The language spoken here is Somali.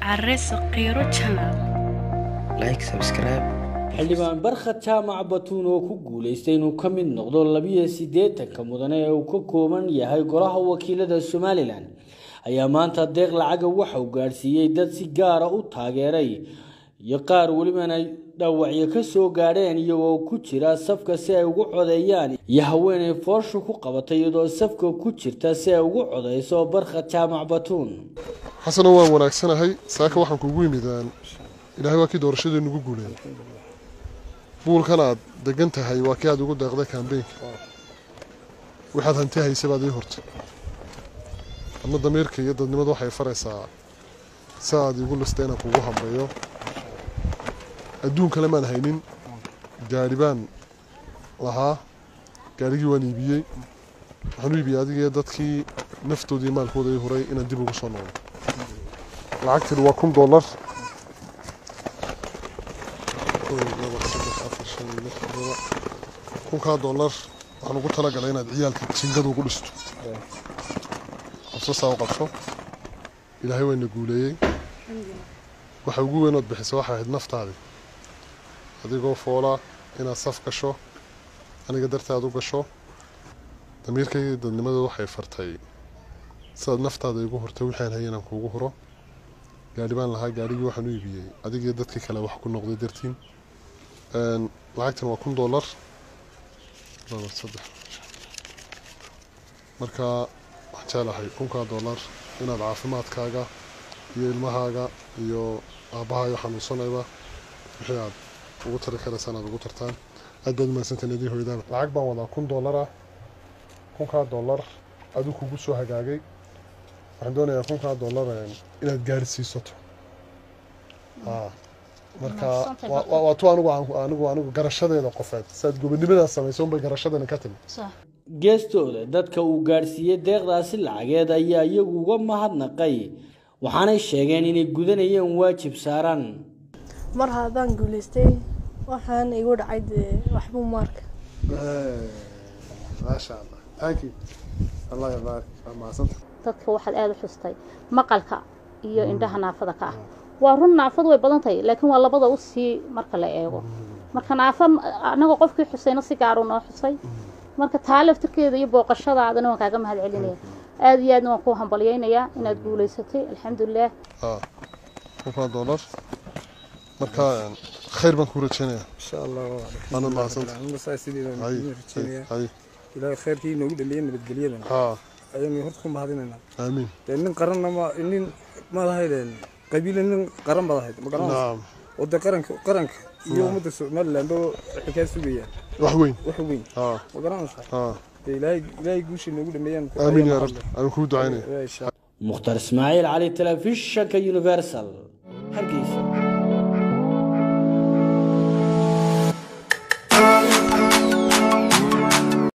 Areso Qiro Channel. like subscribe xildhibaan barkhad jaamac batuun oo ku guulaystay inuu ka mid noqdo labiyo siddeetanka mudane ee uu ka kooban yahay golaha wakiilada somalilan ayaa maanta deeq lacaga waxa uu gaadhsiiyey dad si gaara u taageeray iyo qaar welibana dhaawacyo ka soo gaadheen iyagoo ku jira safka si ay ugu codeeyaan iyo haweenay fooshu ku qabatay iyadoo safka ku jirta si ay ugu codeyso barkhad jaamac batuun xasano waan wanaagsanahay saaka waxaan kugu yimidaan ilaahay waa kii doorashadii nugu guuleeyay buulkan aad degan tahay waa kii aad ugu deeqday kambeynka waxaad hanti haysa baad ii horta ama damiirka iyo dadnimadu waxay faraysaa si aad iigu lista inaan kugu hambeeyo adduun kale maan haynin gaari baan lahaa gaarigii waan iibiyey waxaan u iibiyey adigii dadkii naftoodii maalkooda ii huray inaan dib ugu soo noqdo lacagtani waa kun dollar kunkaa dollar waxaan ugu talagalay inaad ciyaalka jingada ugu dhisto qabso saa u qabso ilaahay wayna guuleeyey waxa ugu weyn ood bixisa waxay ahayd naftaadii adigoo foola inaad saf gasho aniga dartaad u gasho damiirkayga dadnimada waxay fartay sidaad naftaada igu hurtay wixaan hayay inaan kuugu huro gaari baan lahaa gaarigii waxaan u iibiyey adigii dadkii kale wax ku noqday dartiin lacagtan waa kun dollar laba saddex marka waxaan jeclahay kunkaa dollar inaad caafimaadkaaga iyo ilmahaaga iyo aabbahaayo xanuunsanayba wixii aad ugu tari karaysaan aad ugu tartaan aad baad umaadsantaan idin hoydaan lacag baan wadaa kun dollar ah kunkaa dollar aduu kugu soo hagaagay waxaan doonayaa kunkaa dollar inaad gaari siisato marka waa tu anigu anigu anigu garashadeeda qofeed saad gobonimadaas samaysa unbay garashadani ka timi geestooda dadka uu gaadhsiiyey deeqdaasi lacageed ayaa iyagu uga mahadnaqay waxaanay sheegeen inay gudanayeen waajib saaran mar haddaan guulaystay waxaan igu dhacay dee waxbuu maarka maasha allah thank you allah yabaarik waa mahadsanta dadka waxaad aada u xustay maqalka iyo indhaha naafada ka ah waa run naafadu way badan tahay laakiin waa labada u sii marka la eego marka naafa anagoo qofkii xusayna si gaaru noo xusay marka taa laftirkeeda iyo booqashadaadana waan kaaga mahad celinaya aada iyo aadna waan ku hambalyaynayaa inaad guulaysatay alxamdulilah kunkaa dollar marka khayr baan kuu rajeynayaa insha allah waana mahadsanta rajeynayaa ilaahay khayrkii inoogu dhameeyey nabadgelyadana ayaynu horta ku mahadinaynaa aamiin dee nin qaranna ma nin maad ahaydeen qabiile nin qaran baad ahayd ma garanaysa oo dee qaranka qaranka iyo ummadda somaliland oo waxay kaa sugayaan wax weyn wax weyn ma garanaysaa dee ilaahay ilaahay guusha inoogu dhameeyaan aamiin yaa rabbi aan kuu ducaynaya mukhtar ismaaciil cali telefishanka universal hargeysa